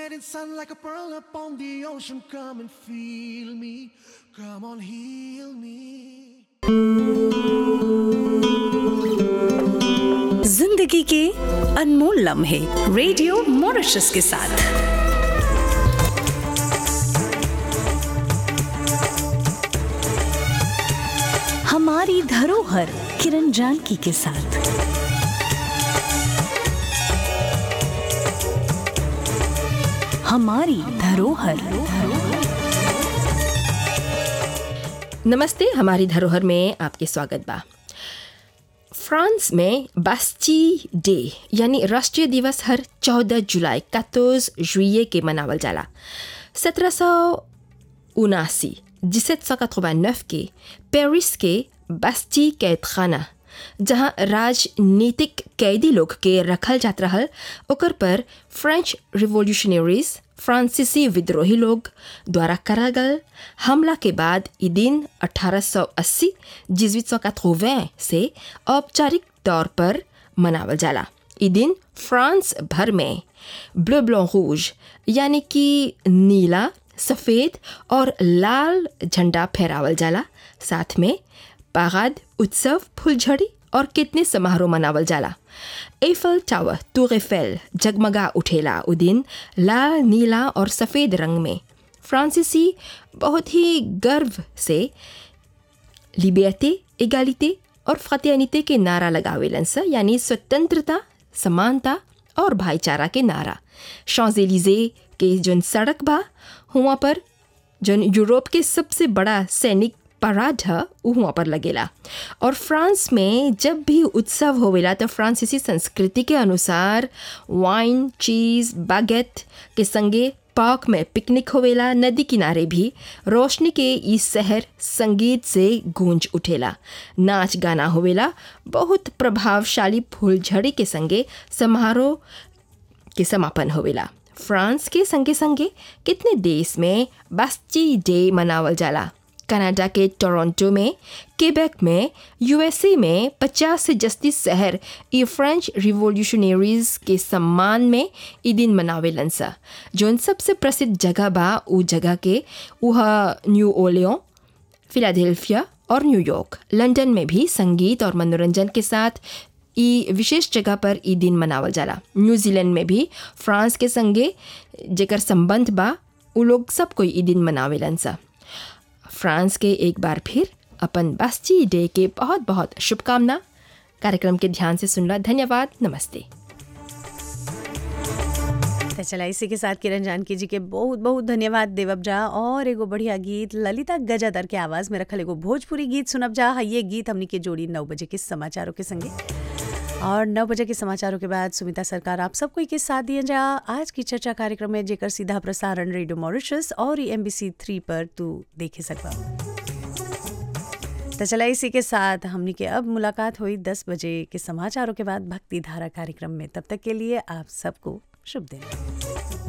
Setting sun like a pearl upon the ocean. Come and feel me. Come on, heal me. जिंदगी के अनमोल लम्हे radio Mauritius के साथ हमारी धरोहर किरण जानकी के साथ हमारी धरोहर नमस्ते हमारी धरोहर में आपके स्वागत बा फ्रांस में बास्ची डे यानी राष्ट्रीय दिवस हर 14 जुलाई 14 जुillet के मनावल जाला सत्रह सौ उनासी जिसत सौ के पेरिस के बास्ची कैद खाना जहाँ राजनीतिक कैदी लोग के रखल जात रहल ओकर पर फ्रेंच रिवोल्यूशनरीज फ्रांसीसी विद्रोही लोग द्वारा करल गल हमला के बाद ई दिन 1880 1880 से औपचारिक तौर पर मनावल जाला ई दिन फ्रांस भर में ब्लू ब्लॉ रूज यानी कि नीला सफ़ेद और लाल झंडा फहरावल जाला साथ में पागाद उत्सव फुलझड़ी और कितने समारोह मनावल जाला एफल टावर टूर एफेल जगमगा उठेला उ दिन लाल नीला और सफ़ेद रंग में फ्रांसीसी बहुत ही गर्व से लिबर्टे एगालिटे और फ्रतेनिते के नारा लगावेलन स यानी स्वतंत्रता समानता और भाईचारा के नारा शॉजेलिजे के जोन सड़क बा हुआ पर जोन यूरोप के सबसे बड़ा सैनिक पराड ह उ हुआ पर लगेला और फ्रांस में जब भी उत्सव होवेला तो फ्रांसीसी संस्कृति के अनुसार वाइन चीज़ बागेट के संगे पार्क में पिकनिक होवेला नदी किनारे भी रोशनी के ई शहर संगीत से गूंज उठेला नाच गाना होवेला बहुत प्रभावशाली फूलझड़ी के संगे समारोह के समापन होवेला फ्रांस के संगे संगे कितने देश में बास्ची डे मनावल जाला कनाडा के टोरंटो में केबेक में यूएसए में 50 से जस्ती शहर ई फ्रेंच रिवोल्यूशनरीज के सम्मान में ई दिन मनावेलन सा जोन सबसे प्रसिद्ध जगह बा उ जगह के वह न्यू ओलियो फिलाडेल्फिया और न्यूयॉर्क लंदन में भी संगीत और मनोरंजन के साथ ई विशेष जगह पर ई दिन मनावल जाला न्यूजीलैंड में भी फ्रांस के संगे जेकर संबंध बा उ लोग सब कोई ई दिन मनावेलन सा फ्रांस के एक बार फिर अपन बास्ची डे के बहुत बहुत शुभकामना कार्यक्रम के ध्यान से सुनला धन्यवाद नमस्ते तो चला इसी के साथ किरण जानकी जी के बहुत बहुत धन्यवाद देवब जा और एगो बढ़िया गीत ललिता गजादर के आवाज में रखल एगो भोजपुरी गीत सुनब जा ये गीत हमनी के जोड़ी नौ बजे के समाचारों के संगे और नौ बजे के समाचारों के बाद सुमिता सरकार आप सबको के साथ दिए जा आज की चर्चा कार्यक्रम में जेकर सीधा प्रसारण रेडियो मॉरिशस और एम बी सी थ्री पर तू देखे सकबा तो चला इसी के साथ हमनी के अब मुलाकात हुई दस बजे के समाचारों के बाद भक्ति धारा कार्यक्रम में तब तक के लिए आप सबको शुभ दिन